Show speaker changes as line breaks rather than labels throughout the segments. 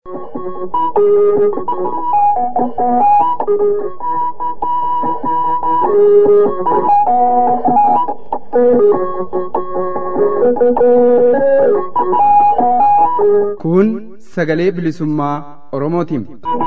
Kun sagalee bilisummaa Oromootiin.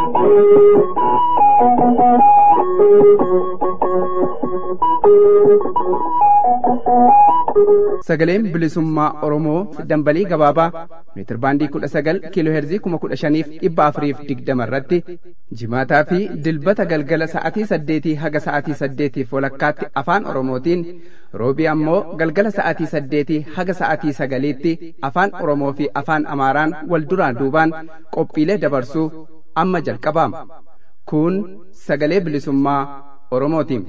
Sagaleen bilisummaa Oromoo dambalii gabaabaa meetir baandii kudha sagal kiiloo heerzii kuma kudha shaniif dhibba afuriif digdama irratti jimaataa fi dilbata galgala sa'atii saddeetii haga sa'atii saddeetiif walakkaatti afaan Oromootiin roobii ammoo galgala sa'atii saddeetii haga sa'atii sagaliitti afaan Oromoo fi afaan Amaaraan wal duraan duubaan qophiilee dabarsuu amma jalqabaama. Kun sagalee bilisummaa Oromootiin.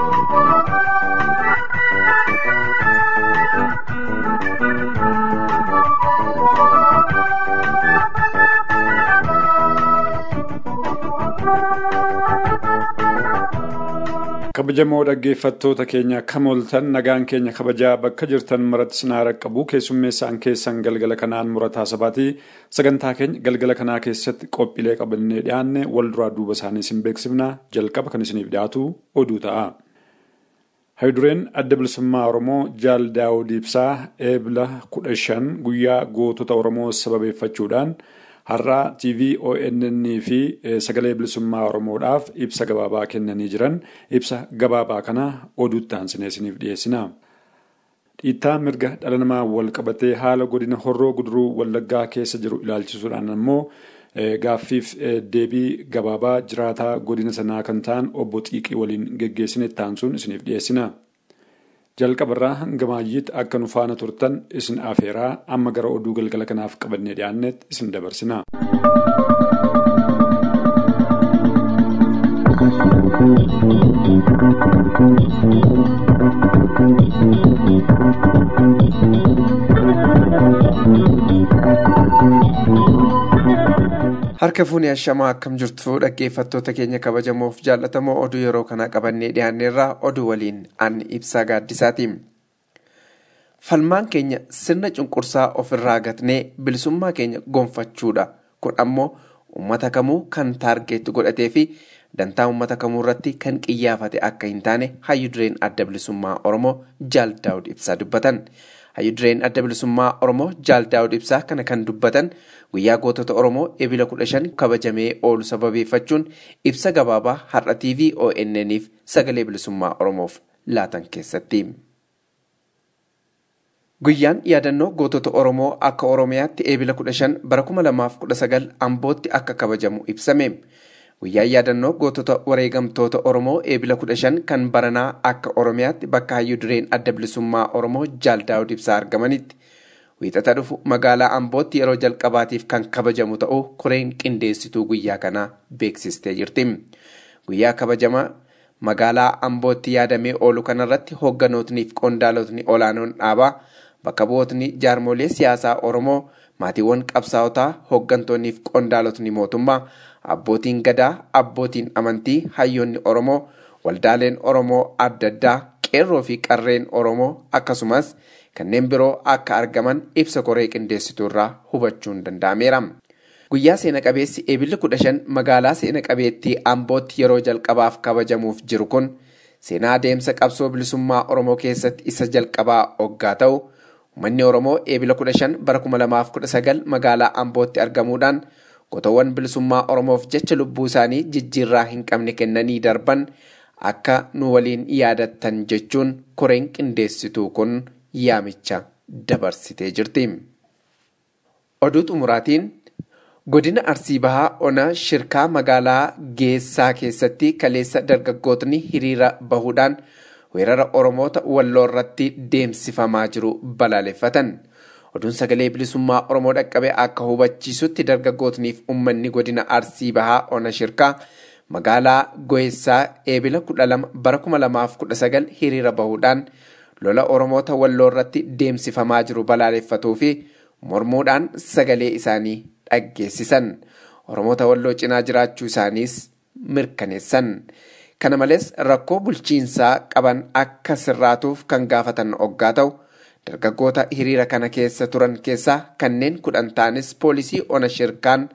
kabajamoo dhaggeeffattoota keenya kam ooltan nagaan keenya kabajaa bakka jirtan maratti sinaa raqqabu keessummeessaan keessan galgala kanaan murataa sabaatii sagantaa keenya galgala kanaa keessatti qophiilee qabannee dhiyaanne wal duraa duuba isaanii isin beeksifna jalqaba kan isiniif dhiyaatu oduu ta'a. Hayidureen adda bilisummaa Oromoo Jaal Daawud Ibsaa eebla kudha shan guyyaa gootota Oromoo sababeeffachuudhaan har'aa TV ONN fi sagalee bilisummaa Oromoodhaaf ibsa gabaabaa kennanii jiran ibsa gabaabaa kana oduutti aansinee isiniif dhiyeessina. Dhiittaa mirga dhala namaa wal qabatee haala godina horroo guduruu wallaggaa keessa jiru ilaalchisuudhaan ammoo gaaffiif deebii gabaabaa jiraataa godina sanaa kan ta'an obbo Xiiqii waliin geggeessine taansuun isiniif dhiyeessina. jalqabarraa hanga maayyiitti akka nu faana turtan isin afeeraa amma gara oduu galgala kanaaf qabannee dhiyaannetti isin dabarsina.
Harka fuunee ashamaa akkam jirtu dhaggeeffattoota keenya kabajamoof jaallatamoo oduu yeroo kana qabannee dhiyaanneerraa oduu waliin an ibsaa gaaddisaati. Falmaan keenya sirna cunqursaa ofirraa gatnee bilisummaa keenya gonfachuudha. Kun ammoo uummata kamuu kan taargeetti godhatee fi dantaa uummata kamuu irratti kan qiyyaafate akka hin taane hayyu dureen adda bilisummaa Oromoo Jaal Daawud Ibsaa dubbatan. Hayyu dureen adda bilisummaa Oromoo Jaal Daawud Ibsaa kana kan dubbatan guyyaa gootota Oromoo ebila kudha shan kabajamee oolu sababeeffachuun ibsa gabaabaa har'a TV ONN'if sagalee bilisummaa Oromoof laatan keessatti. Guyyaan yaadannoo gootota Oromoo akka Oromiyaatti ebila kudha shan bara kuma lamaaf kudha sagal Ambootti akka kabajamu ibsame. Guyyaan yaadannoo gootota wareegamtoota Oromoo ebila kudha shan kan baranaa akka Oromiyaatti bakka hayyu dureen adda bilisummaa Oromoo Jaal Daawud Ibsaa argamanitti. Wiixata dhufu magaalaa Ambootti yeroo jalqabaatiif kan kabajamu ta'uu koreen qindeessituu guyyaa kanaa beeksistee jirti. Guyyaa kabajamaa magaalaa Ambootti yaadamee oolu kanarratti hoogganootni fi qondaalotni olaanoon dhaabaa bakka bu'ootni jaarmolee siyaasaa Oromoo maatiiwwan qabsaa'otaa hooggantoonnii fi qondaalotni mootummaa abbootiin gadaa abbootiin amantii hayyoonni Oromoo waldaaleen Oromoo adda addaa qeerroo fi qarreen Oromoo akkasumas kanneen biroo akka argaman ibsa koree qindeessituu irraa hubachuun danda'ameera. Guyyaa seena qabeessi eebilli kudha shan magaalaa seena qabeettii Ambootti yeroo jalqabaaf kabajamuuf jiru kun seenaa adeemsa qabsoo bilisummaa Oromoo keessatti isa jalqabaa hoggaa ta'u uummanni Oromoo eebila kudha shan bara kuma lamaaf kudha sagal magaalaa Ambootti argamuudhaan gootawwan bilisummaa Oromoof jecha lubbuu isaanii jijjiirraa hin qabne kennanii darban akka nu waliin yaadattan jechuun koreen qindeessituu kun yaamicha dabarsitee jirti. Oduu xumuraatiin godina Arsii Bahaa Ona shirkaa magaalaa Geessaa keessatti kaleessa dargaggootni hiriira bahuudhaan weerara Oromoota walloo irratti deemsifamaa jiru balaaleffatan. Oduun sagalee bilisummaa Oromoo dhaqqabe akka hubachiisutti dargaggootniif uummanni godina Arsii Bahaa Ona shirkaa magaalaa Goessaa eebila kudha lama bara kuma lamaaf kudha sagal hiriira bahuudhaan lola Oromoota walloo irratti deemsifamaa jiru balaaleffatuu fi mormuudhaan sagalee isaanii dhaggeessisan. Oromoota walloo cinaa jiraachuu isaaniis mirkaneessan. Kana malees rakkoo bulchiinsaa qaban akka sirraatuuf kan gaafatan oggaa ta'u dargaggoota hiriira kana keessa turan keessaa kanneen kudhan ta'anis poolisii ona shirkaan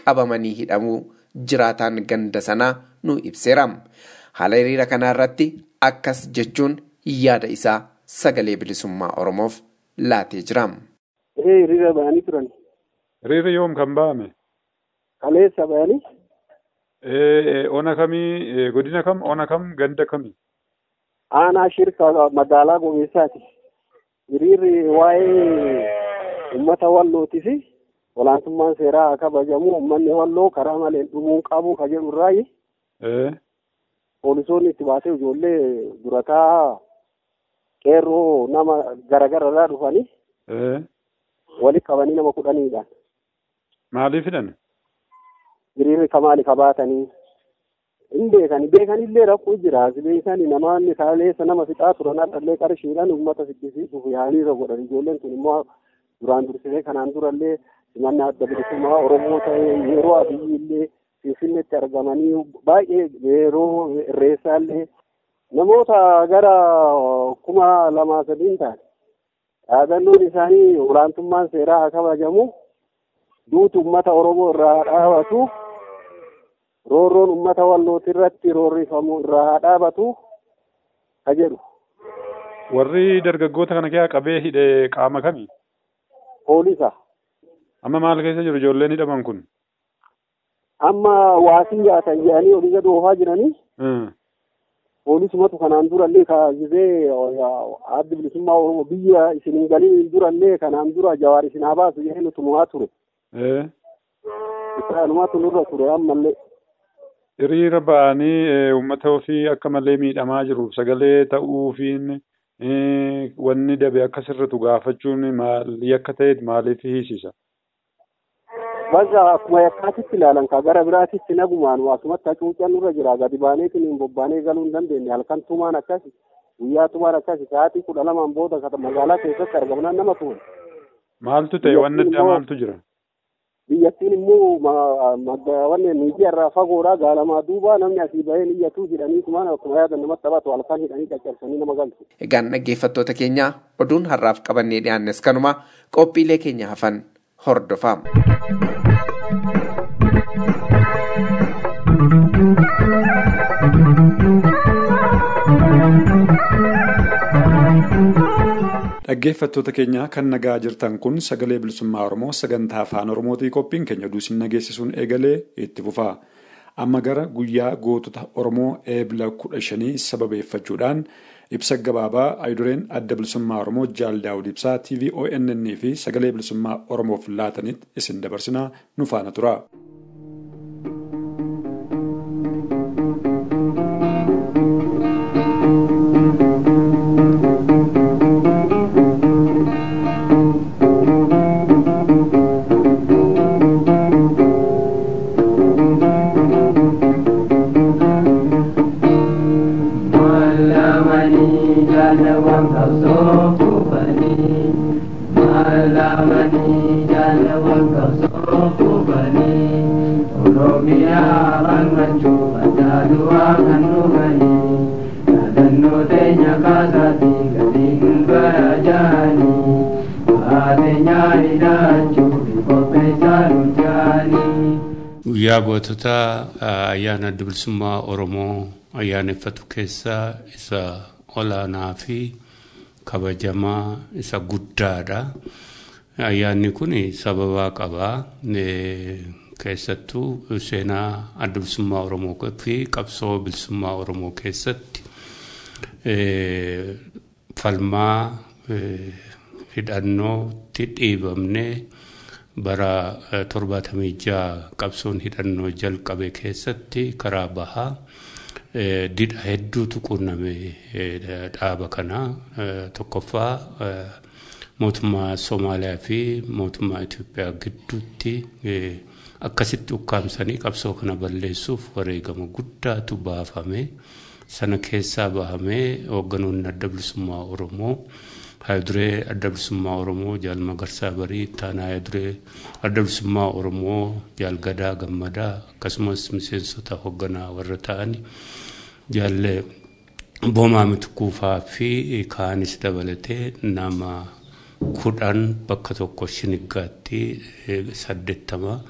qabamanii hidhamuu jiraataan ganda sanaa nu ibseera. Haala hiriira kanaa irratti akkas jechuun yaada isaa sagalee bilisummaa Oromoof laatee jira.
Hiriira ba'anii turan.
Hiriirri yoom kan ba'ame?
Kaleessa ba'anii.
Ona kamii godina kam ona kam ganda kami?
Aanaa shirka magaalaa Gomeessaati. Hiriirri waa'ee uummata wallootii fi olaantummaan seeraa haa kabajamu uummanni walloo karaa malee dhumuun qabu ka jedhu irraayi. Poolisoonni itti baasee ijoollee durataa qeerroo nama garagara irraa dhufanii. Walitti qabanii nama kudhaniidhaan.
Maaliif hidhan?
Hiriirri kamaali kabaatanii. hin beekani beekanillee rakkoo jira beekani namoonni kaaleessa nama fixaa turan hadhallee qarshiidhaan uummata siddisiisuuf yaaliirra godhan ijoolleen kun immoo duraan dursitee kanaan durallee simannaa adda bilisummaa oromoo ta'ee yeroo abiyyiillee finfinneetti argamanii baay'ee yeroo irreessaallee namoota gara kuma lamaa sadiin ta'an dhaadannoon isaanii olaantummaan seeraa haa kabajamu duutu uummata oromoo irraa dhaabatu roorroon ummata wallooti irratti roorrifamu irraa haa dhaabatu ka jedhu.
Warri dargaggoota kana keessaa qabee hidhe qaama kami?
Poolisa.
Amma maal keessa jiru ijoolleen hidhaman kun?
Amma waasii nyaatan jedhanii olii gad oofaa jiranii. Poolisumatu kanaan durallee kaasisee addi bilisummaa Oromoo biyya isin hin galin durallee kanaan dura jawaar isin haa baasu jedhee nuti numaa ture. Isaanumatu nurra ture ammallee.
hiriira ba'anii uummata ofii akka malee miidhamaa jiruuf sagalee ta'uufiin wanni dabe akka sirritu gaafachuun maalii akka ta'e maaliif hiisisa?
Bakka akkuma yakkaatitti ilaalan ka gara biraatitti nagumaan asumatti hacuucaan nurra jira gadi baaneetiin hin bobbaanee galuu hin dandeenye halkan tumaan akkasi guyyaa tumaan akkasi sa'aatii kudha lamaan booda magaalaa keessatti argamnaan nama tuun.
Maaltu ta'e wanni addaa maaltu jira?
biyyattiin immoo wanne miidiyaa irraa fagoodha gaalamaa duuba namni asii bahee iyyatu jedhanii kumaan akkuma yaadan namatti taphatu halkan hidhanii caccabsanii nama galchu.
Egaan dhaggeeffattoota keenya oduun har'aaf qabannee dhiyaannes kanuma qophiilee keenya hafan hordofaa.
Dhaggeeffattoota keenya kan nagaa jirtan kun sagalee bilisummaa Oromoo sagantaa afaan Oromootii qophiin keenya duusin nageessisuun eegalee itti fufaa. Amma gara guyyaa gootota Oromoo eebila kudha shanii sababeeffachuudhaan ibsa gabaabaa ayidureen adda bilisummaa Oromoo Jaal Daawud Ibsaa TV ONN fi sagalee bilisummaa Oromoof laatanitti isin dabarsinaa nu faana tura.
guyyaa gootota ayyaana adda bilisummaa oromoo ayyaaneffatu keessaa isa olaanaa fi kabajamaa isa guddaadha. Ayyaanni kun sababaa qaba. Keessattuu seenaa adda bilisummaa oromoo fi qabsoo bilisummaa oromoo keessatti falmaa hidhannootti dhiibamnee bara torbaatamii jaha qabsoon hidhannoo jalqabe keessatti karaa bahaa didha hedduutu quunname dhaaba kana tokkoffaa mootummaa Somaaliyaa fi mootummaa Itoophiyaa gidduutti akkasitti ukkaamsanii qabsoo kana balleessuuf wareegama guddaatu baafame sana keessaa bahamee hoogganoonni adda bilisummaa Oromoo haayiduree adda bilisummaa Oromoo jaal Magarsaa Barii ittaanaa haayiduree adda bilisummaa Oromoo jaal Gadaa Gammadaa akkasumas miseensota hoogganaa warra ta'an jaalle Boomaa Mitikuufaa fi kaanis dabalatee nama kudhan bakka tokko shiniggaatti saddeettama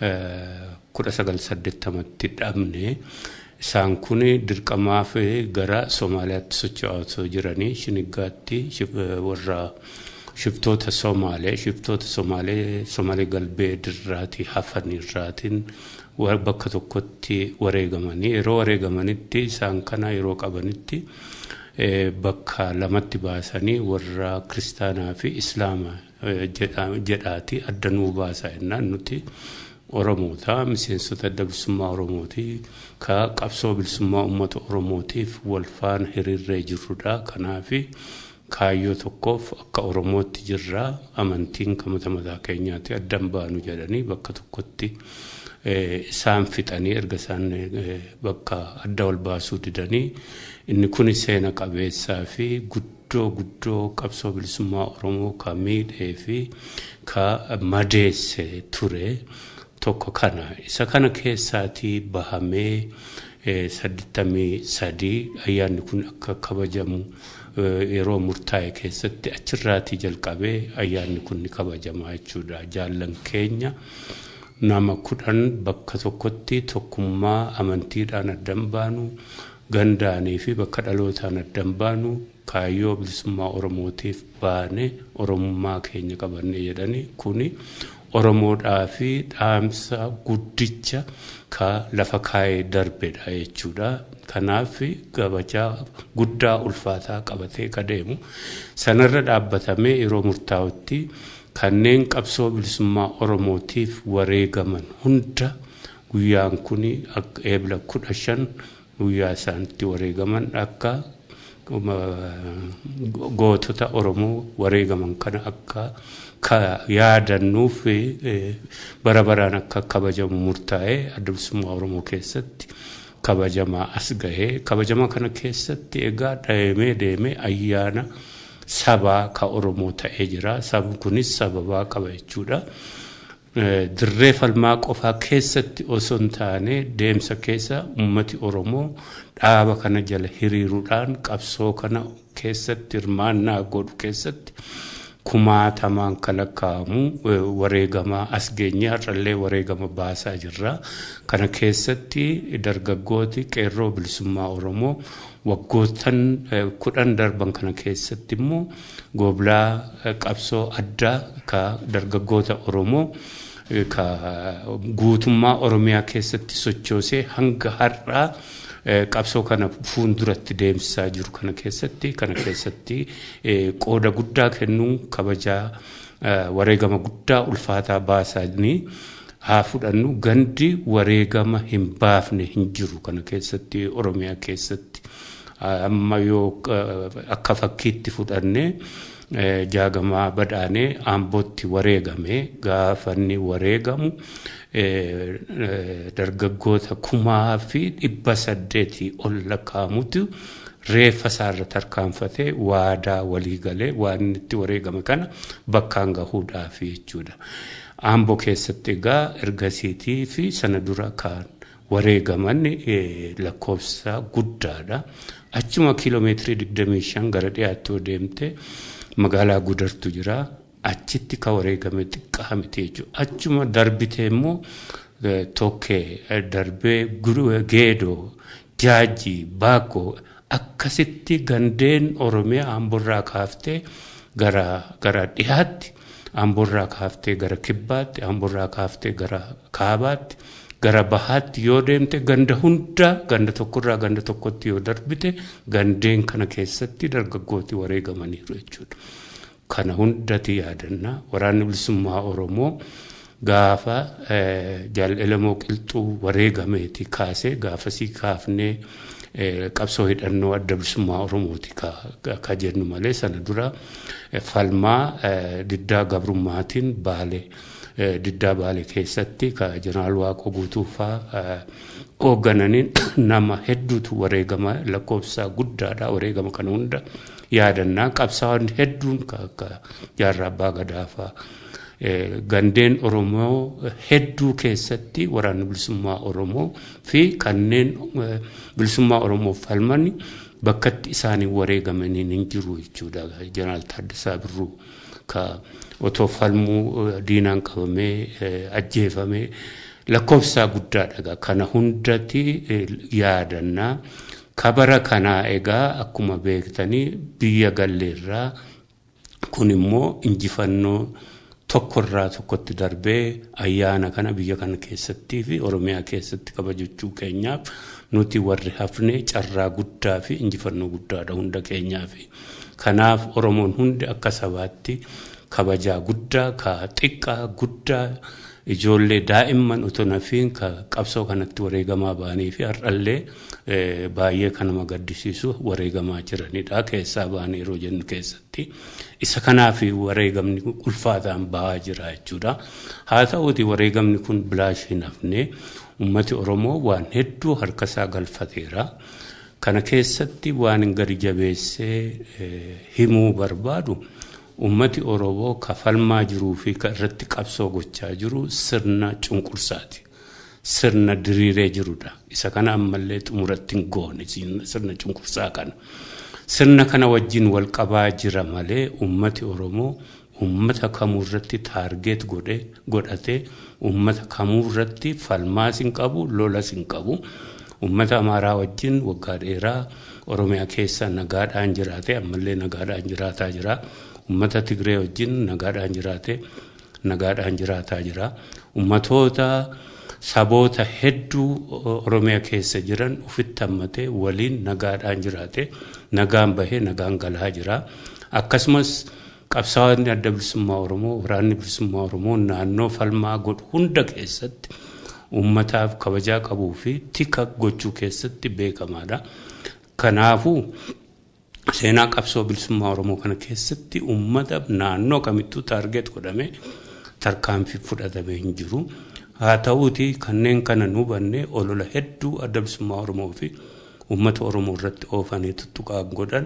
kudha sagal saddeettamatti dhabne isaan kun dirqamaaf gara Somaaliyaatti socho'aa osoo jiranii Shiniggaatti warra shiftoota Somaalee shiftoota Somaalee Somaalee galbee dirraatii hafan irraatiin bakka tokkotti wareegamanii yeroo wareegamanitti isaan kana yeroo qabanitti bakka lamatti baasanii warra kiristaanaa fi islaama jedhaati adda nuu baasa jennaan nuti oromoota miseensota adda bilisummaa oromooti ka qabsoo bilisummaa uummata oromootiif wal faana hiriirree jirrudha kanaafi kaayyoo tokkoof akka oromootti jirra amantiin kan mata mataa keenyaatti addan baanu jedhanii bakka tokkotti isaan fixanii erga isaan bakka adda wal baasuu didanii inni kun seena qabeessaa fi guddoo guddoo qabsoo bilisummaa oromoo ka miidhee fi ka madeesse ture tokko kana isa kana keessaatii bahamee saddeettamii sadii ayyaanni kun akka kabajamu yeroo murtaa'e keessatti achirraatii jalqabee ayyaanni kun ni kabajama jechuudha jaallan keenya. nama kudhan bakka tokkotti tokkummaa amantiidhaan addan baanu gandaanii fi bakka dhalootaan addan baanu kaayyoo bilisummaa oromootiif baane oromummaa keenya qabanne jedhani kuni oromoodhaa fi dhaamsa guddicha ka lafa kaayee darbedha jechuudha. Kanaaf gabajaa guddaa ulfaataa qabatee ka deemu sanarra dhaabbatamee yeroo murtaa'utti kanneen qabsoo bilisummaa oromootiif wareegaman hunda guyyaan kun eebla kudha shan guyyaa isaanitti wareegaman akka gootota oromoo wareegaman kana akka yaadannuuf bara baraan akka kabajamu murtaa'ee adda bilisummaa oromoo keessatti kabajamaa as gahee kabajama kana keessatti egaa deemee deemee ayyaana. sabaa ka oromoo ta'ee jira sabni kunis sababaa qaba jechuudha dirree falmaa qofaa keessatti osoo hin taane deemsa keessa ummati oromoo dhaaba kana jala hiriiruudhaan qabsoo kana keessatti hirmaannaa godhu keessatti kumaatamaan kan lakkaa'amu wareegamaa as geenye har'allee wareegama baasaa jirra kana keessatti dargaggooti qeerroo bilisummaa oromoo waggootan kudhan darban kana keessatti immoo gooblaa qabsoo addaa ka dargaggoota oromoo ka guutummaa oromiyaa keessatti sochoosee hanga har'aa qabsoo kana fuulduratti deemsisaa jiru kana keessatti kana keessatti qooda guddaa kennuun kabajaa wareegama guddaa ulfaataa baasanii haa fudhannu gandi wareegama hin baafne hin jiru kana keessatti oromiyaa keessatti amma yoo akka fakkiitti fudhanne jaagamaa badhaanee aambootti wareegame gaafanni wareegamu dargaggoota kumaa fi dhibba saddeetii ol lakkaa'amutu reeffa isaarra tarkaanfatee waadaa walii galee waan itti wareegame kana bakkaan gahuudhaaf jechuudha. Aamboo keessatti egaa ergasiitii fi sana dura kan wareegaman lakkoofsa guddaadha. Achuma kiiloomeetirii 25 gara dhiyaatti yoo deemte magaalaa gudartu jira. Achitti ka wareegame xiqqaa miti jechuudha. Achuma darbitee immoo tokkee darbee geedoo jaajii baakoo akkasitti gandeen oromiyaa amborraa kaaftee gara gara dhiyaatti amborraa kaaftee gara kibbaatti amborraa kaaftee gara kaabaatti gara bahaatti yoo deemte ganda hunda ganda tokkorraa ganda tokkotti yoo darbite gandeen kana keessatti dargaggooti wareegamaniiru jechuudha. Kana hundatti yaadannaa waraanni bilisummaa Oromoo gaafa jaalalamoo qilxuu wareegameeti kaasee gaafasii kaafnee qabsoo hidhannoo adda bilisummaa Oromooti ka jennu malee sana dura falmaa diddaa gabrummaatiin baalee diddaa baalee keessatti ka jeneraal Waaqoo guutuufaa hooggananiin nama hedduutu wareegama lakkoofsa guddaadha wareegama kana hunda yaadannaa qabsaa'onni hedduun akka jaarraa abbaa gadaafaa gandeen oromoo hedduu keessatti waraanni bilisummaa oromoo fi kanneen bilisummaa oromoo falman bakkatti isaanii wareegamanii hin jiru jechuudha jeneraal Taaddasaa Birruu ka otoo falmuu diinaan qabamee ajjeefamee lakkoofsaa guddaadha kana hundatti yaadannaa kabara kanaa egaa akkuma beektanii biyya galleerraa kun immoo injifannoo tokkorraa tokkotti darbee ayyaana kana biyya kana keessattii fi oromiyaa keessatti kabajachuu keenyaaf nuti warri hafne carraa guddaa fi injifannoo guddaadha hunda keenyaaf kanaaf oromoon hundi akka sabaatti kabajaa guddaa ka xiqqaa guddaa ijoollee daa'imman otoo nafiin ka qabsoo kanatti wareegamaa ba'anii fi har'allee baay'ee kan nama gaddisiisu wareegamaa jiranidha keessaa ba'anii yeroo jennu keessatti isa kanaaf wareegamni ulfaataan ba'aa jira jechuudha haa ta'uuti wareegamni kun bilaash hin hafne ummati oromoo waan hedduu harkasaa galfateera kana keessatti waan gadi jabeessee himuu barbaadu. ummati oromoo kafalmaa jiruu fi irratti qabsoo gochaa jiru sirna cunqursaati. Sirna diriiree jirudha. Isa kana ammallee xumuratti hin goone sirna cunqursaa kana. Sirna kana wajjin wal qabaa jira malee ummati oromoo ummata kamuu irratti taargeet godhatee ummata kamuu irratti falmaas hin qabu lolas hin qabu. Ummata amaaraa wajjin waggaa dheeraa oromiyaa keessa nagaadhaan jiraate ammallee nagaadhaan jiraataa jira. ummata tigree wajjin nagaadhaan jiraate nagaadhaan jiraataa jira ummatoota saboota hedduu oromiyaa keessa jiran ufitti hammatee waliin nagaadhaan jiraate nagaan bahee nagaan galaa jira akkasumas qabsaa'onni adda bilisummaa oromoo waraanni bilisummaa oromoo naannoo falmaa godhu hunda keessatti ummataaf kabajaa qabuu fi tika gochuu keessatti beekamaadha kanaafuu seenaa qabsoo bilisummaa oromoo kana keessatti ummata naannoo kamittuu taargeet godhame tarkaanfii fudhatamee hin jiru haa ta'uuti kanneen kana nu hubanne olola hedduu adda bilisummaa oromoo fi ummata oromoo irratti oofanii tuttuqaa godhan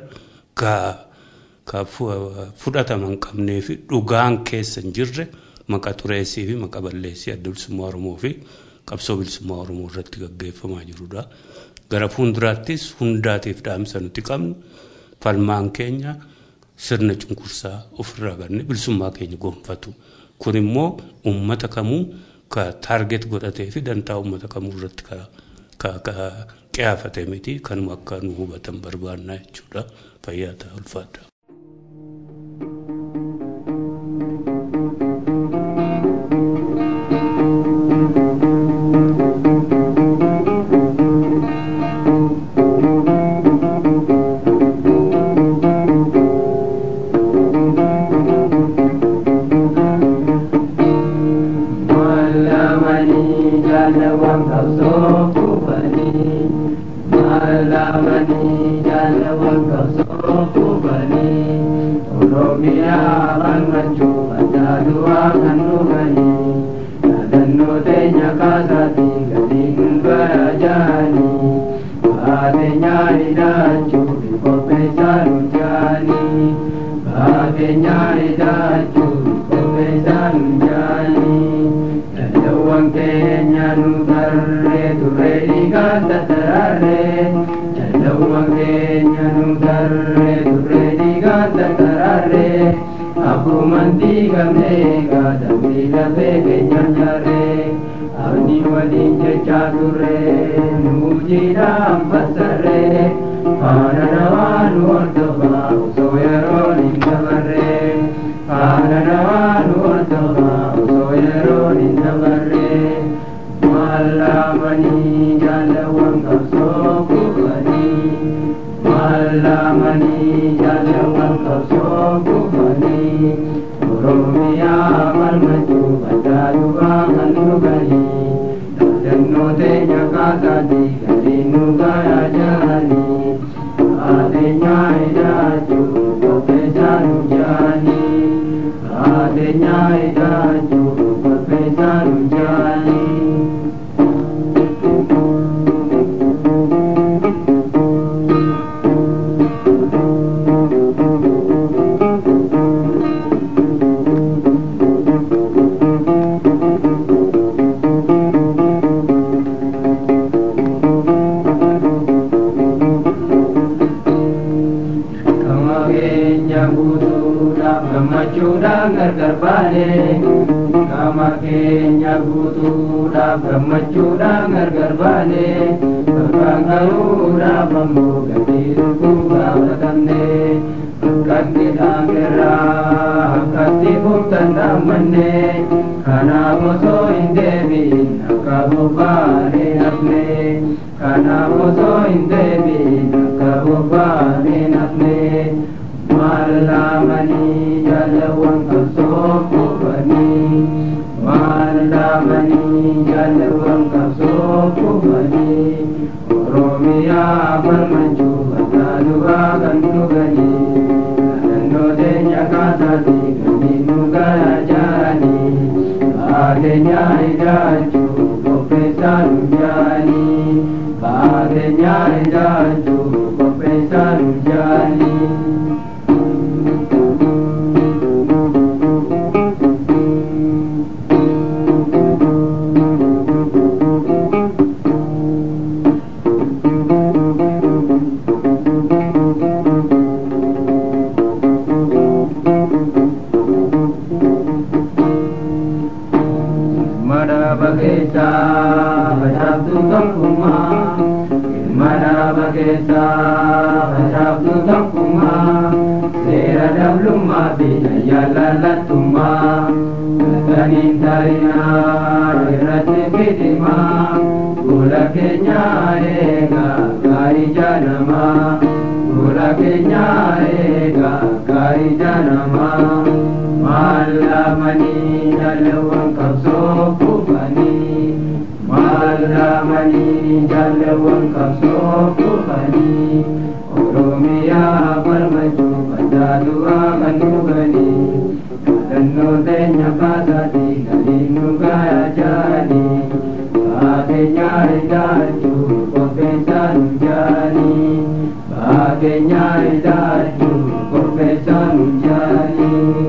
ka fudhataman qabnee fi dhugaan keessa hin jirre maqa xureessii fi maqa balleessii adda bilisummaa oromoo fi qabsoo bilisummaa oromoo irratti gaggeeffamaa jirudha. Gara fuulduraattis hundaatiif dhaamsa nuti qabnu falmaan keenya sirna cunqursaa ofirraa ganne bilisummaa keenya gonfatu. Kun immoo uummata kamuu ka taarget godhatee fi dantaa uummata kamuu irratti ka qiyaafate miti kanuma akka nu hubatan barbaannaa jechuudha. Fayyaa ta'a ulfaadha.
gammachuudhaan gargar baane keenyaaf gammachuudhaan gargar baane bakkaan gahuudhaaf ammoo gatii lubbuu gaafatamne akkatti dhaangerraa akkatti fuftan dhaammanne kanaaf osoo hin deebiin akka bobbaanee hafne kanaaf osoo hin deebiin akka bobbaanee hafne maallaamanii jaalawwan qabsoo kufanii maallaamanii jaalawwan qabsoo kufanii oromiyaa falmachuu bataa duraa kan dhuganii naannoo teenya kaasaatii ganii nu garajaanii baateenyaa ijaachuu qopheessaa nu jaanii baateenyaa ijaachuu qopheessaa nu jaanii. Madaba keessa facaaftu tokkummaa Madaba keessa facaaftu tokkummaa Seera dablummaa fi jaalallattummaa Gataniin taa'inaa irratti fitimaa Fuula keenyaa eegaa gaarii jaalamaa Fuula keenyaa eegaa gaarii jaalamaa Maallaamanii jaalawwan qabsoo kufanii Maallaamanii jaalawwan qabsoo kufanii Oromiyaa falmachuu baddaa du'aa kan dhuganii Yaadannoo teenya kaasaatii galiin nu gayaa jaanii Baateenyaa ijaarchuu qopheessaa nu jaanii Baateenyaa ijaarchuu qopheessaa nu jaanii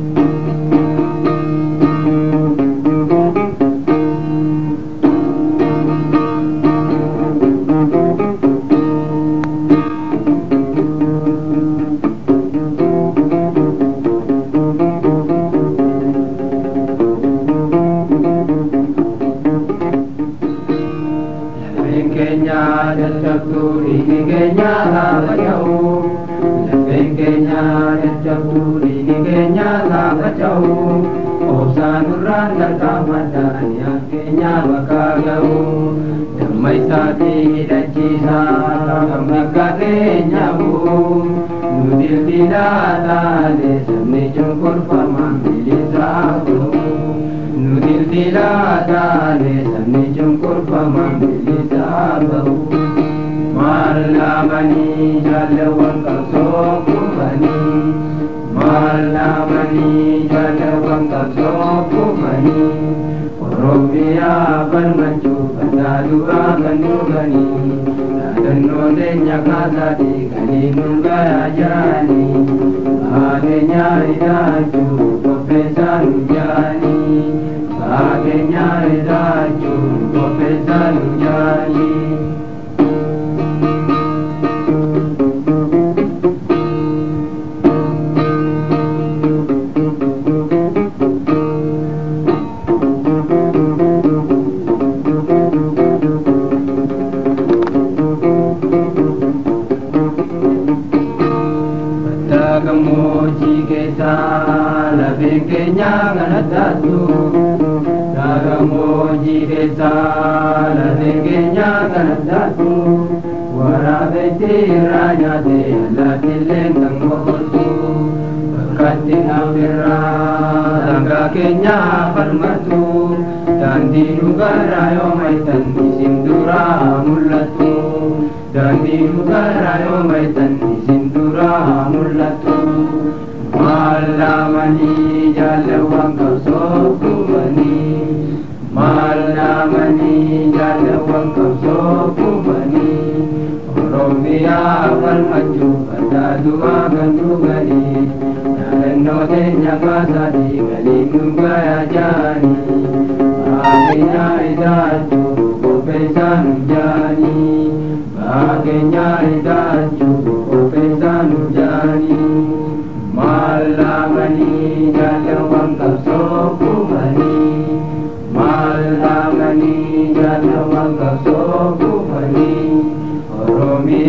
Lafeen keenya dadhabduu dhiigi keenya laafaca'u. Lafeen keenya dadhabduu dhiigi keenya laafaca'u. Obsaan nurraan gargaamadhaan yaa keenya bakka ga'u. Damma isaatii hidhachiisaa kan bakka keenya bu'u. Nu dildilaa taane sabni cunqurfamaan bilisaa bu'u. Nu dildilaa taane sabni cunqurfamaan bilisaa ba'u. Maallaamanii jaalawwan qabsoo kufanii. Maallaamanii jaalawwan qabsoo kufanii. Oromiyaa falmachuu baddaa duraa kan dhuganii. Yaadannoo teenya kaasaatii ganii nu gayaa jaanii. Baateenyaa ijaarchuu qopheessaa nu jaanii. Baateenyaa ijaarchuu qopheessaa nu jaanii. Bakka gammoojjii keessa lafeen keenya kanatti Bakka gammoojjii keessa lafeen keenya kanatti Waraabessi irraa nyaate allaattiillee kan boqotu Bakkatti naafirraa sangaa keenya falmatu Daandii dhugaarraa yoo maaytan isin duraa mul'attu Daandii dhugaarraa yoo maaytan isin duraa mul'attu Maallaamanii jaalawwan qabsoo kufanii Maallaamanii jaalawwan qabsoo kufanii Oromiyaa falmachuu baddaa du'aa kan dhuganii Yaadannoo teenya kaasaatii galiin nu gayaa jaanii Baakeenyaa ijaarchuu qopheessaa nu jaanii Baakeenyaa ijaarchuu qopheessaa nu jaanii Maallaamanii jaalawwan qabsoo kufanii Maallaamanii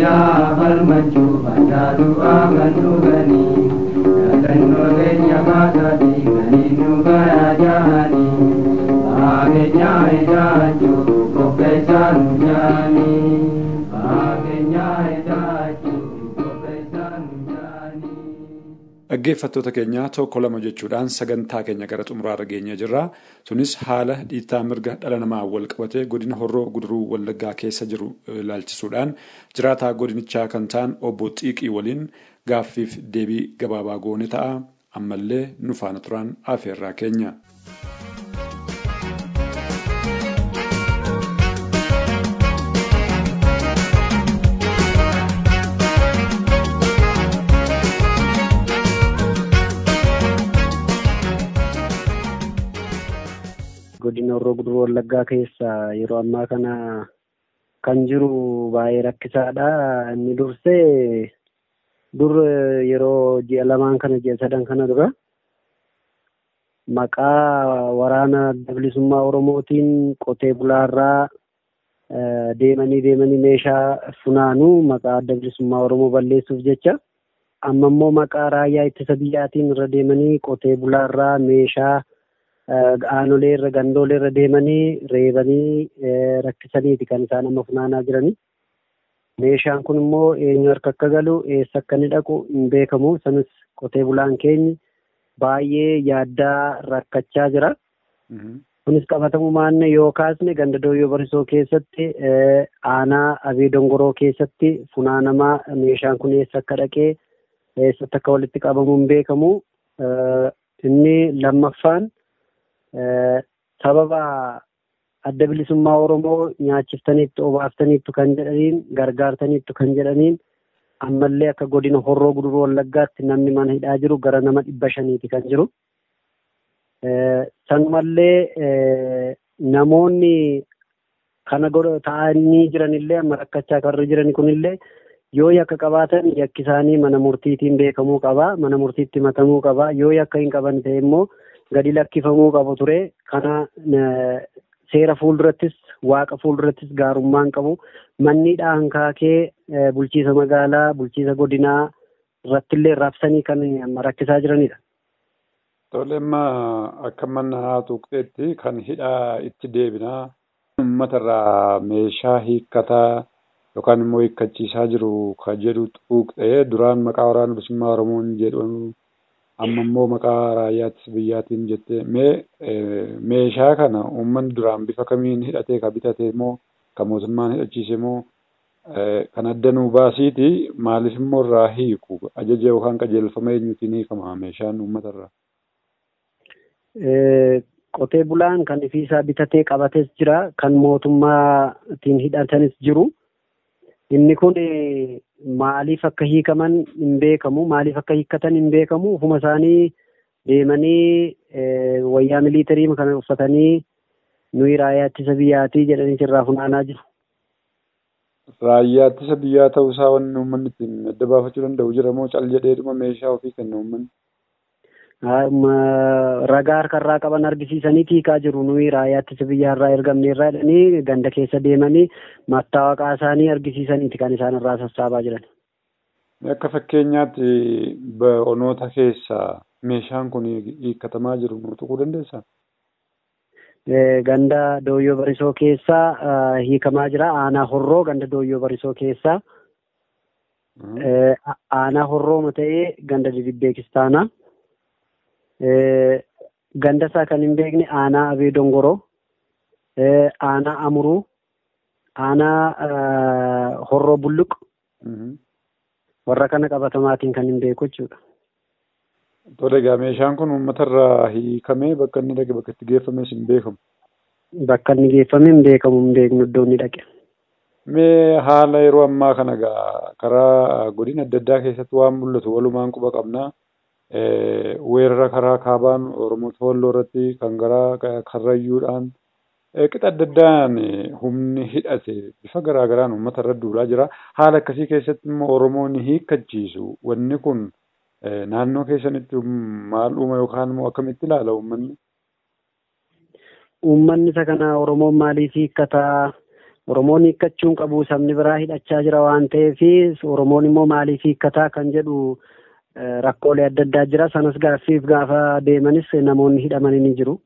Oromiyaa falmachuu baddaa du'aa kan dhuganii yaadannoo keenya kaasaatii ganii nu garaa jaanii baakeenyaa ijaachuu qopheessaa nu jaanii baakeenyaa ijaachuu qopheessaa nu jaanii.
Dhaggeeffattoota keenya tokko lama jechuudhaan sagantaa keenya gara xumuraarra geenyee jirra. Sunis haala dhiittaa mirga dhala namaa wal qabatee godina horroo guduruu wallaggaa keessa jiru ilaalchisuudhaan jiraataa godinichaa kan ta'an obbo Xiiqii waliin gaaffiif deebii gabaabaa goone ta'a. Ammallee nu faana turan afeerraa keenya.
godina horroo guduruu wallaggaa keessa yeroo ammaa kana kan jiru baay'ee rakkisaadha. Inni dursee dur yeroo ji'a lamaan kana ji'a sadan kana dura maqaa waraana bilisummaa Oromootiin qotee bulaarraa deemanii deemanii meeshaa funaanuu maqaa adda bilisummaa Oromoo balleessuuf jecha amma immoo maqaa raayyaa ittisa biyyaatiin irra deemanii qotee bulaarraa meeshaa aanolee irra gandoolee irra deemanii reebanii rakkisaniiti kan isaan amma funaanaa jiranii. Meeshaan kun immoo eenyu harka akka galu eessa akka inni dhaqu hin beekamu. Sanis qotee bulaan keenyi baay'ee yaaddaa rakkachaa jira. Kunis qabatamumaan yoo kaasne ganda dooyyoo barisoo keessatti aanaa abee dongoroo keessatti funaanamaa meeshaan kun eessa akka dhaqee eessatti akka walitti qabamu hin beekamu. Inni lammaffaan sababa adda bilisummaa Oromoo nyaachiftaniittu obaaftaniittu kan jedhaniin gargaartaniittu kan jedhaniin ammallee akka godina horroo guduruu wallaggaatti namni mana hidhaa jiru gara nama dhibba shaniiti kan jiru. Sanumallee namoonni kana godha ta'anii jiranillee amma rakkachaa kan jiran kunillee yoo yakka qabaatan yakki isaanii mana murtiitiin beekamuu qaba mana murtiitti matamuu qaba yoo yakka hin qaban ta'e immoo gadi lakkifamuu qabu ture kana seera fuuldurattis waaqa fuuldurattis gaarummaan qabu manni dhaankaakee bulchiisa magaalaa bulchiisa godinaa irrattillee raabsanii kan rakkisaa jiranidha.
Tole amma akka mana haa tuqxeetti kan hidhaa itti deebinaa uummatarraa meeshaa hiikkataa yookaan immoo hiikkachiisaa jiru kan jedhu tuqxee duraan maqaa waraana bilisummaa Oromoon jedhamu amma immoo maqaa raayyaattis biyyaatiin jettee mee meeshaa kana uummanni duraan bifa kamiin hidhatee ka bitate immoo kan mootummaan hidhachiise immoo kan adda nuu baasiiti maaliif immoo irraa hiiku ajaja yookaan qajeelfama eenyuutiin hiikama meeshaan uummatarraa.
Qotee bulaan kan ifiisaa bitatee qabates jira kan mootummaatiin hidhatanis jiru. Inni kun maaliif akka hiikaman hin beekamu maaliif akka hiikkatan hin beekamu ufuma isaanii deemanii wayyaa miliitarii kana uffatanii nuyi raayyaa ittisa biyyaatii jedhanii irraa funaanaa jiru.
Raayyaa ittisa biyyaa ta'uu isaa wanni uummanni ittiin adda baafachuu danda'u jira moo cal jedheedhuma meeshaa ofii kenna uummanni.
Ragaa harkarraa qaban argisiisanii tiikaa jiru nuyi raayyaa ittisa biyyaarraa ergamne irraa jedhanii ganda keessa deemanii mattaawaqaa isaanii argisiisaniiti kan isaan irraa sassaabaa jiran.
Akka fakkeenyaatti onoota keessa meeshaan kun hiikkatamaa jiru nu tuquu dandeessaa?
Ganda dooyyoo barisoo keessaa hiikamaa jira. Aanaa horroo ganda dooyyoo barisoo keessaa. Aanaa horroo ta'ee ganda didibbee kistaanaa. Ganda isaa kan hin beekne aanaa abee dongoroo. Aanaa amuruu. Aanaa horroo bulluq. Warra kana qabatamaatiin kan hin beeku jechuudha.
Tole egaa meeshaan kun uummatarraa hiikamee bakka inni dhaqe bakka itti geeffames hin beekamu.
Bakka inni geeffame hin beekamu hin beeknu iddoo inni dhaqe.
Mee haala yeroo ammaa kana egaa karaa godina adda addaa keessatti waan mul'atu walumaan quba qabna. Weerara karaa kaabaan Oromoo Toolloo irratti kan garaa karrayyuudhaan qixa adda addaan humni hidhate bifa garaa garaan uummata irra duulaa jira. Haala akkasii keessatti immoo Oromoon hiikkachiisu wanni kun naannoo keessanitti maal uuma yookaan immoo akkamitti ilaala uummanni?
Uummanni isa kana Oromoon maaliif hiikkataa? Oromoon hiikkachuun qabu sabni biraa hidhachaa jira waan ta'eef Oromoon immoo maaliif hiikkataa kan jedhu rakkoolee adda addaa jira. Sanas gaaffiif gaafa deemanis namoonni hidhamanii ni jiru.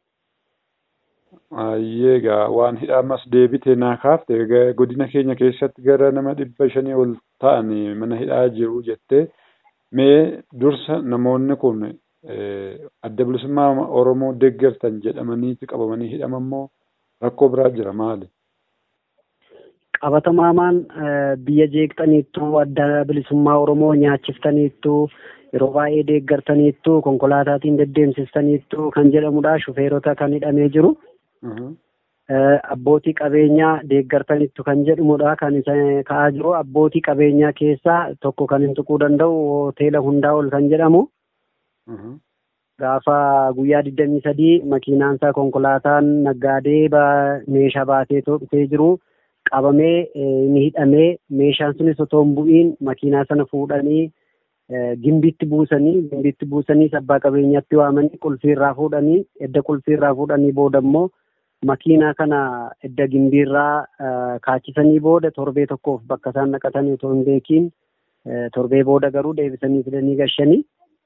Egaa waan hidhamas deebite naa kaafte godina keenya keessatti gara nama dhibba shanii ol ta'an mana hidhaa jiru jettee mee dursa namoonni kun adda bilisummaa Oromoo deeggartan jedhamaniiti qabamanii hidhamammoo rakkoo biraa jira maali?
qabatamaamaan biyya jeeqxaniittuu adda bilisummaa Oromoo nyaachiftaniittuu yeroo baay'ee deeggartaniittuu konkolaataatiin deddeemsistaniittuu kan jedhamudha shufeerota kan hidhamee jiru. Abbootii qabeenyaa deeggartaniittu kan jedhamudha kan isa ka'aa jiru abbootii qabeenyaa keessaa tokko kan hin tuquu danda'u hoteela hundaa ol kan jedhamu. Gaafa guyyaa digdamii sadii makiinaan isaa konkolaataan naggaadee meeshaa baatee dhufee jiru. qabamee ni hidhamee meeshaan sunis otoo hin bu'iin makiinaa sana fuudhanii gimbiitti buusanii gimbiitti buusanii abbaa qabeenyaatti waamanii qulfiirraa fuudhanii edda qulfiirraa fuudhanii booda immoo makiinaa kana edda gimbiirraa kaachisanii booda torbee tokkoof bakka isaan naqatanii otoo hin beekiin torbee booda garuu deebisanii fidanii gashanii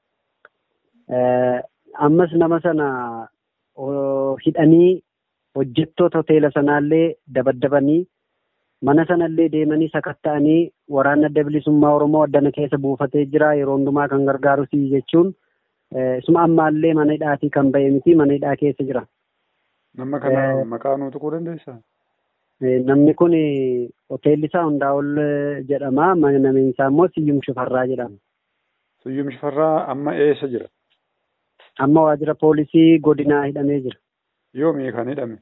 ammas nama sana hidhanii hojjettoota hoteela sanaallee dabaddabanii mana sanallee deemanii sakatta'anii waraana adda bilisummaa Oromoo addana keessa buufatee jira yeroo hundumaa kan gargaarus jechuun isuma ammaallee mana hidhaatii kan ba'e miti mana hidhaa keessa jira.
Nama kana maqaa nuu tuquu dandeessaa?
Namni kun hoteelli isaa Hundaa'ol jedhama. Namni isaa immoo Siyyum Shifarraa jedhama.
Siyyum Shifarraa amma eessa jira?
Amma waajjira poolisii godinaa hidhamee jira.
Yoomii kan hidhame?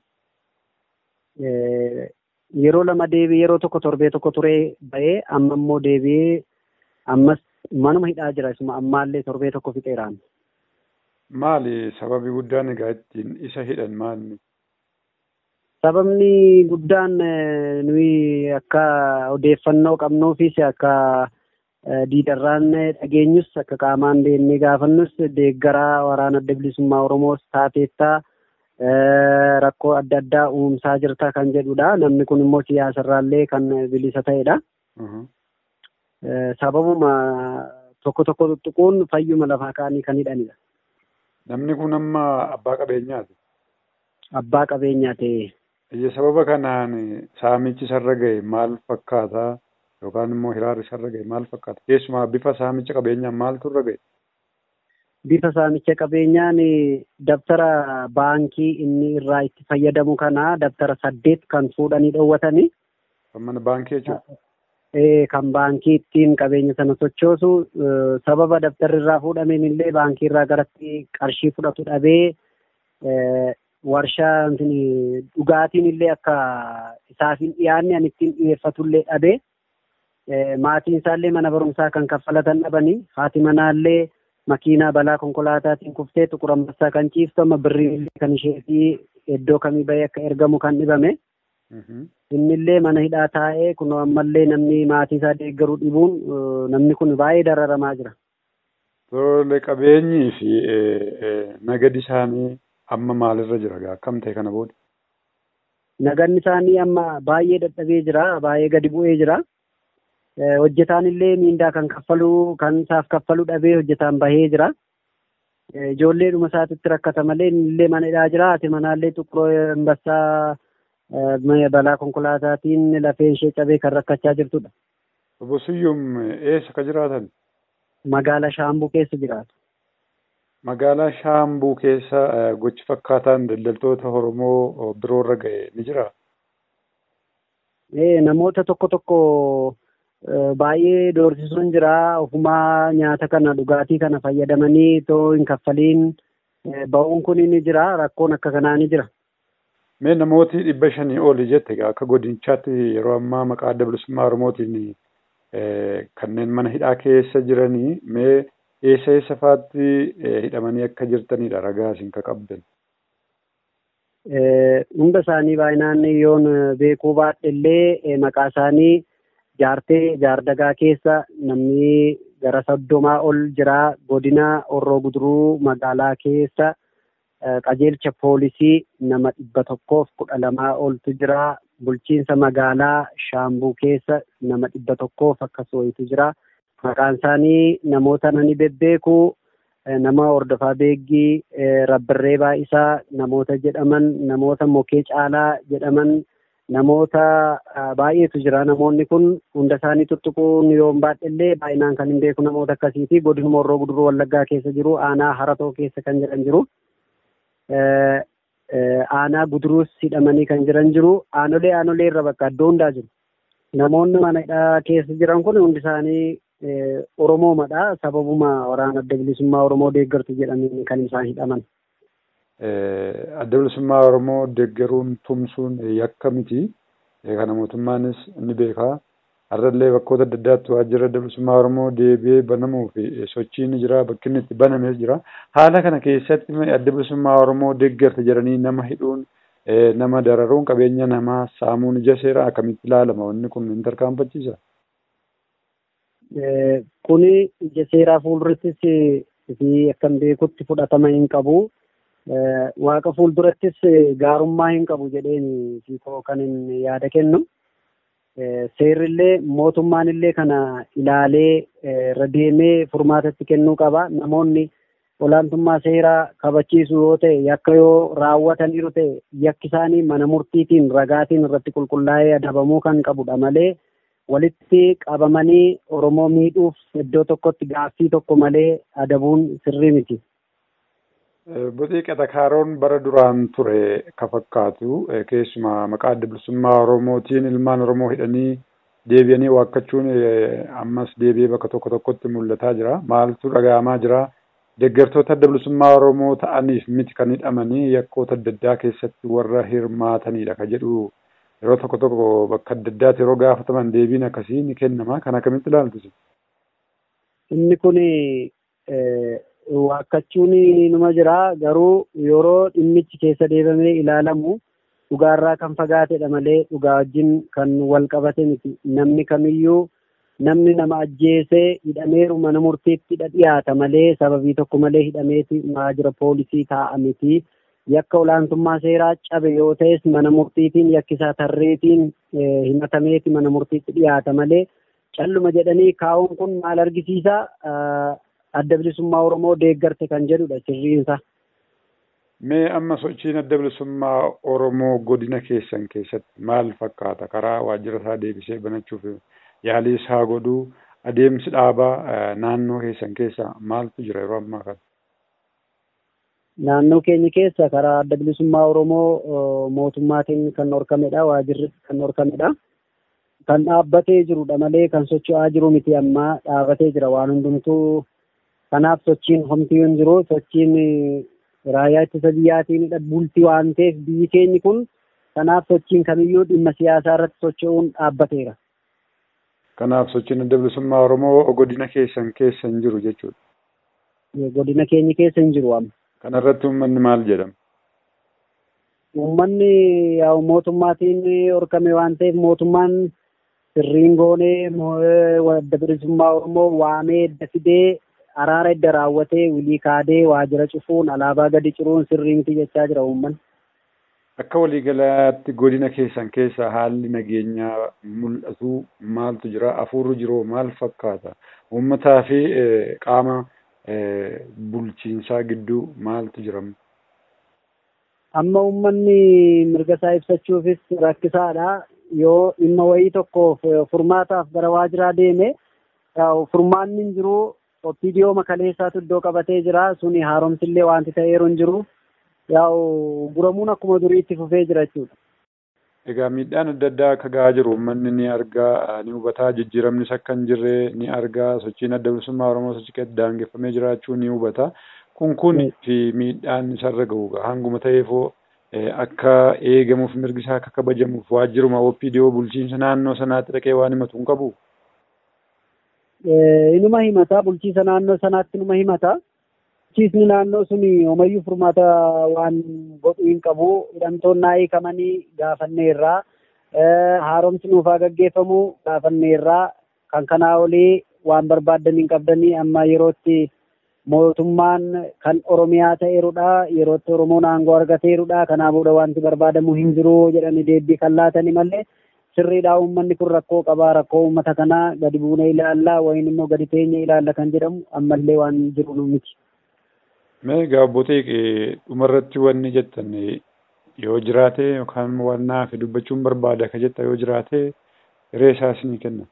yeroo lama deebi'ee yeroo tokko torbee tokko turee ba'ee amma immoo deebi'ee ammas manuma hidhaa jira isuma ammaallee torbee tokko fixeeraan.
Maali sababi guddaan egaa ittiin isa hidhan maali?
Sababni guddaan nuyi akka odeeffannoo qabnuufis akka diidarraan dhageenyus akka qaamaan deemnee gaafannus deeggaraa waraana adda bilisummaa Oromoos taateettaa rakkoo adda addaa uumsaa jirta kan jedhudha. Namni kun immoo siyaasarraallee kan bilisa ta'edha. Sababuma tokko tokko tuttuquun fayyuma lafaa kaanii kan hidhanidha.
Namni kun amma abbaa qabeenyaati.
Abbaa qabeenyaa ta'e.
Iyya sababa kanaan saamichi isarra ga'e maal fakkaata yookaan immoo hiraarri isarra ga'e maal fakkaata? Keessumaa bifa saamicha qabeenyaan maaltu irra ga'e?
bifa saamicha qabeenyaan dabtara baankii inni irraa itti fayyadamu kana dabtara saddeet kan fuudhanii dhoowwatanii.
Kan mana baankii jechuudha.
Kan baankii ittiin qabeenya sana sochoosu sababa dabtarri irraa fuudhameen illee baankii irraa garatti qarshii fudhatu dhabee warshaa dhugaatiin illee akka isaaf hin dhiyaanne an ittiin dhiyeeffatu illee dhabee maatiin isaallee mana barumsaa kan kaffalatan dhabanii haati manaallee makiinaa balaa konkolaataatiin kuftee xuqur ambassaa kan ciiftu amma birriin kan isheetii iddoo kamii bahee akka ergamu kan dhibame. Innillee mana hidhaa taa'ee kunoo ammallee namni maatii isaa deeggaruu dhibuun namni kun baay'ee dararamaa jira.
Tole qabeenyii fi nagadi isaanii amma maalirra jira akkam ta'e kana booda?
Naganni isaanii amma baay'ee dadhabee jira baay'ee gadi bu'ee jira. hojjetaan illee miindaa kan kaffalu kan isaaf kaffalu dhabee hojjetaan bahee jira. Ijoollee dhuma isaatitti rakkata malee illee mana hidhaa jira. Ati manaallee xuqqoo ambassaa balaa konkolaataatiin lafeen ishee cabee kan rakkachaa jirtudha.
Obbo Siyyum eessa ka jiraatan?
Magaalaa Shaambuu keessa jiraatu.
Magaalaa Shaambuu keessa gochi fakkaataan daldaltoota Oromoo biroorra ga'e ni jiraa?
Namoota tokko tokko baay'ee doorsisuun jira ofumaa nyaata kana dhugaatii kana fayyadamanii too hin kaffaliin ba'uun kun ni jira rakkoon akka kanaa ni jira.
Mee namooti dhibba shanii oli jette akka godinichaatti yeroo ammaa maqaa adda bilisummaa Oromootiin kanneen mana hidhaa keessa jiranii mee eessa eessa faatti hidhamanii akka jirtanidha ragaa isin ka qabdan.
Hunda isaanii baay'inaan yoon beekuu baadhe illee maqaa isaanii jaartee jaardagaa keessa namni gara soddomaa ol jira godina orroo guduruu magaalaa keessa qajeelcha poolisii nama dhibba tokkoof kudha lamaa oltu jira bulchiinsa magaalaa Shaambuu keessa nama dhibba tokkoof akkas wayitu jira. Maqaan isaanii namoota nani bebbeeku nama hordofaa beeggii rabbirree baay'isaa namoota jedhaman namoota mokee caalaa jedhaman namoota baay'eetu jira namoonni kun hunda isaanii tuttuquun yoo baadhellee baay'inaan kan hin beeku namoota akkasiiti godinuma horroo guduruu wallaggaa keessa jiru aanaa haratoo keessa kan jedhan jiru aanaa guduruus hidhamanii kan jiran jiru aanolee aanolee irra bakka iddoo hundaa jiru namoonni mana keessa jiran kun hundi isaanii oromoomadha sababuma waraana adda bilisummaa oromoo deeggartu jedhanii kan isaan hidhaman.
adda bilisummaa oromoo deeggaruun tumsuun yakka miti kana mootummaanis ni beekaa har'allee bakkoota adda addaatti waajjira adda bilisummaa oromoo deebi'ee banamuu fi sochiin ni jira bakki inni itti banamees jira haala kana keessatti adda bilisummaa oromoo deeggarte jedhanii nama hidhuun nama dararuun qabeenya namaa saamuun ija seeraa akkamitti ilaalama wanni kun hin tarkaanfachiisa.
Kuni ija seeraa fuuldurattis fi akkan beekutti fudhatama hin qabu. waaqa fuuldurattis gaarummaa hin qabu jedheen siikoo kan hin yaada kennu. Seerrillee mootummaanillee kana ilaalee irra deemee furmaatatti kennuu qaba. Namoonni olaantummaa seeraa kabachiisu yoo ta'e yakka yoo raawwataniiru ta'e yakki isaanii mana murtiitiin ragaatiin irratti qulqullaa'ee adabamuu kan qabudha malee walitti qabamanii Oromoo miidhuuf iddoo tokkotti gaaffii tokko malee adabuun sirrii miti.
Boxiiqa Takaaroon bara duraan ture ka fakkaatu keessumaa maqaa adda bilisummaa Oromootiin ilmaan Oromoo hidhanii deebi'anii waakkachuun ammas deebi'ee bakka tokko tokkotti mul'ataa jira. Maaltu dhaga'amaa jira? Deeggartoota adda bilisummaa Oromoo ta'aniif miti kan hidhamanii yakkoota adda addaa keessatti warra hirmaatanidha ka jedhu yeroo tokko tokko bakka adda addaatti yeroo gaafataman deebiin akkasii ni kennama. Kan akkamitti ilaaltu?
Inni kun waakkachuun numa jira garuu yeroo dhimmichi keessa deebamee ilaalamu dhugaarraa kan fagaatedha malee dhugaa wajjin kan wal qabate miti namni kamiyyuu namni nama ajjeesee hidhameeru mana murtiitti dhiyaata malee sababii tokko malee hidhameeti waajjira poolisii taa'a miti yakka olaantummaa seeraa cabe yoo ta'es mana murtiitiin yakkisaa tarreetiin himatameeti mana murtiitti dhiyaata malee calluma jedhanii kaa'uun kun maal argisiisa adda bilisummaa Oromoo deeggarte kan jedhudha sirriinsa.
Mee amma sochiin adda bilisummaa Oromoo godina keessan keessatti maal fakkaata karaa waajjira isaa deebisee banachuuf yaalii isaa godhuu adeemsi dhaabaa naannoo keessan keessa maaltu jira yeroo ammaa kana?
Naannoo keenya keessa karaa adda bilisummaa Oromoo mootummaatiin kan horkamedha waajjirri kan horkamedha. Kan dhaabbatee jirudha malee kan socho'aa jiru miti ammaa dhaabbatee jira waan hundumtuu kanaaf sochiin homtii hin jiru sochiin raayyaa ittisa biyyaatiin bultii waan ta'eef biyyi keenyi kun kanaaf sochiin kamiyyuu dhimma siyaasaa irratti socho'uun dhaabbateera.
Kanaaf sochiin adda bilisummaa Oromoo godina keessan keessa hin jiru jechuudha.
Godina keenya keessa hin jiru amma.
Kana irratti uummanni maal jedhama?
Uummanni yaa mootummaatiin horkame waan ta'eef mootummaan sirriin goonee adda bilisummaa Oromoo waamee edda fidee araara edda raawwatee wilii kaadee waajjira cufuun alaabaa gadi ciruun sirrii miti jechaa jira uummanni.
Akka waliigalaatti godina keessan keessa haalli nageenyaa mul'atu maaltu jira? Afuurri jiru maal fakkaata? Uummataa fi qaama bulchiinsaa gidduu maaltu jira?
Amma uummanni mirga isaa ibsachuufis rakkisaadha. Yoo dhimma wayii tokkoof furmaataaf gara waajjiraa deeme furmaanni hin jiru opiidiyoo makaleessaatu iddoo qabatee jira suni haaromsillee wanti ta'eeru hin jiru yaa'u guramuun akkuma durii itti fufee jira jechuudha.
Egaa miidhaan adda addaa akka gahaa jiru uummanni ni argaa ni hubataa jijjiiramnis akka hin jirre ni argaa sochiin adda bilisummaa Oromoo sochii daangeffamee jiraachuu ni hubata. Kun kun fi miidhaan isarra gahu hanguma ta'eefoo akka eegamuuf mirgi isaa akka kabajamuuf waajjiruma opiidiyoo bulchiinsa naannoo sanaatti dhaqee waan himatu hin qabu.
inuma himata bulchiisa naannoo sanaatti inuma himata bulchiisni naannoo sun homayyuu furmaata waan godhu hin qabu hidhamtoonni hiikamanii gaafanneerraa haaromsi nuufaa gaggeeffamu gaafanneerraa kan kanaa olii waan barbaaddan hin qabdanii amma yerootti
mootummaan kan oromiyaa ta'eerudha yerootti oromoon aangoo argateerudha kanaafuudha wanti barbaadamu hin jiru jedhanii deebii kan laatani malee sirriidhaa uummanni kun rakkoo qabaa rakkoo uummata kanaa gadi buunee ilaallaa wayin immoo gadi teenye ilaalla kan jedhamu ammallee waan jiru miti.
Mee gaabbootee dhumarratti wanni jettan yoo jiraate yookaan waan naaf dubbachuun barbaada ka jetta yoo jiraate hiree isaa isinii kenna.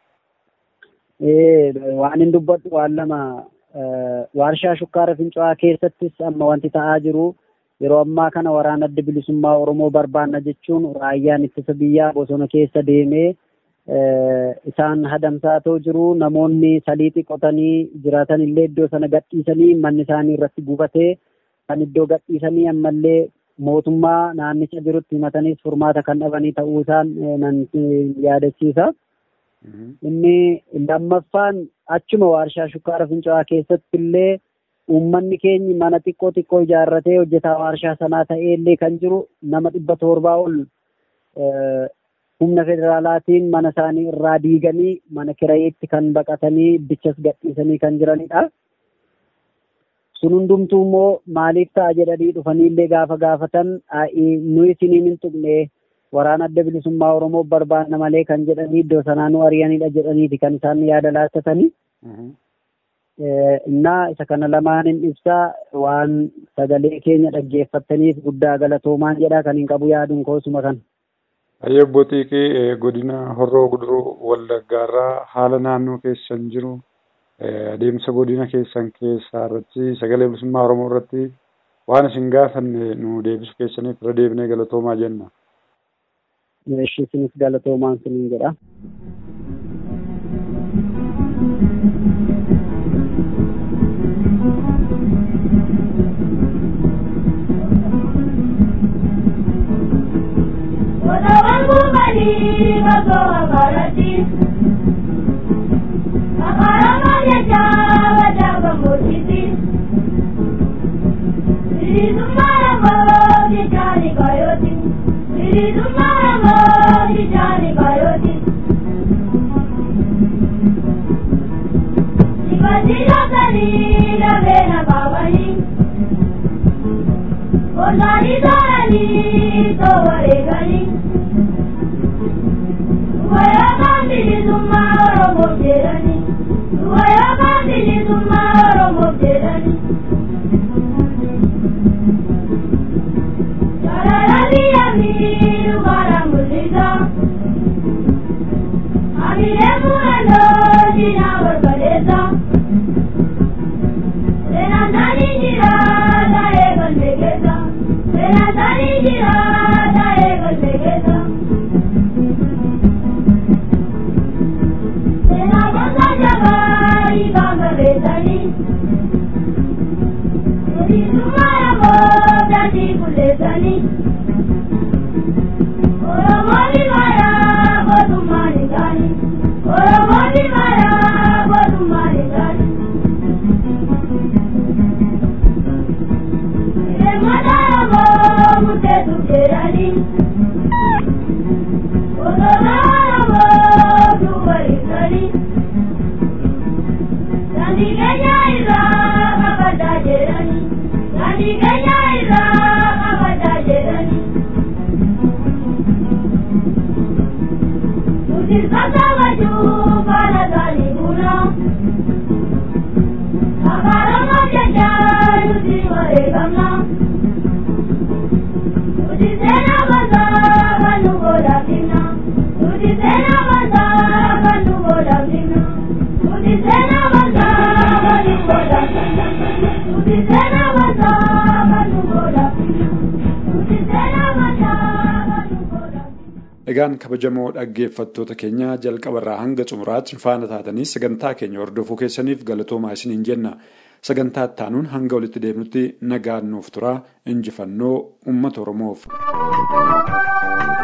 Waan hin dubbadhu waan lama waarshaa shukkaara fincaa'aa keessattis amma wanti ta'aa jiru yeroo ammaa kana waraana adda bilisummaa Oromoo barbaanna jechuun raayyaan ittisa biyyaa bosona keessa deemee isaan hadamsaatoo jiru namoonni saliixi qotanii jiraatan illee iddoo sana gadhiisanii manni isaanii irratti gubatee kan iddoo gadhiisanii ammallee mootummaa naannicha jirutti himataniis furmaata kan dhabanii ta'uu isaan nan yaadachiisa. Inni lammaffaan achuma waarshaa shukkaara fincaa'aa keessatti illee uummanni keenyi mana xiqqoo xiqqoo ijaarratee hojjetaa waarshaa sanaa ta'ee illee kan jiru nama dhibba torbaa ol humna federaalaatiin mana isaanii irraa diiganii mana kirayeetti kan baqatanii bichas gadhiisanii kan jiranidha. Sun hundumtuu immoo maaliif ta'a jedhanii dhufanii illee gaafa gaafatan nu isiniin hin tuqne waraana adda bilisummaa Oromoo barbaanna malee kan jedhanii iddoo sanaa nu ari'anidha jedhaniiti kan isaan yaada laattatanii. Innaa isa kana lamaan hin ibsaa waan sagalee keenya dhaggeeffattaniif guddaa galatoomaan jedha kan hin qabu yaaduun koosuma kana.
Ayyee obbo Xiiqii godina Horroo Guduruu Wallaggaarraa haala naannoo keessan jiru adeemsa godina keessan keessaa irratti sagalee bilisummaa Oromoo irratti waan isin gaafanne nu deebisu keessaniif irra deebinee galatoomaa jenna.
Ishii isinis galatoomaan siniin jedha.
wangu bali bagoa barati Akara majecha wajaba mutiti Siri sumara mo dijani kayoti Siri sumara mo dijani kayoti Sibadila kali la vena babani Kondari darani to varegani Waya mandili summa oromo jerani Waya mandili summa oromo jerani Yararali amiru bara mulisa Amire murano jina barbalesa Renatani jira da egal megesa Renatani jira da egal megesa Renatana jabari banga betani Odi sumara mo dati kuletani Oromoni mara bodumani gani Oromoni mara bodumani gani Remadamo mutetu kerani Odoramo duwaritani Gandi kenya ira abada jerani Gandi kenya ira abada jerani Tutir kata baju pada tali guna Agarama jaja yuti waregamna Tuti sena basa kanu goda kina Tuti sena basa kanu goda kina Tuti sena basa kanu goda kina Tuti sena basa kanu goda kina Tuti sena basa kanu goda kina
Egaan kabajamoo dhaggeeffattoota keenya jalqabarraa hanga xumuraatti faana taatanii sagantaa keenya hordofuu keessaniif galatoomaa isiniin jenna. Sagantaa ittaanuun hanga walitti deemnutti nagaan nuuf turaa injifannoo uummata Oromoof.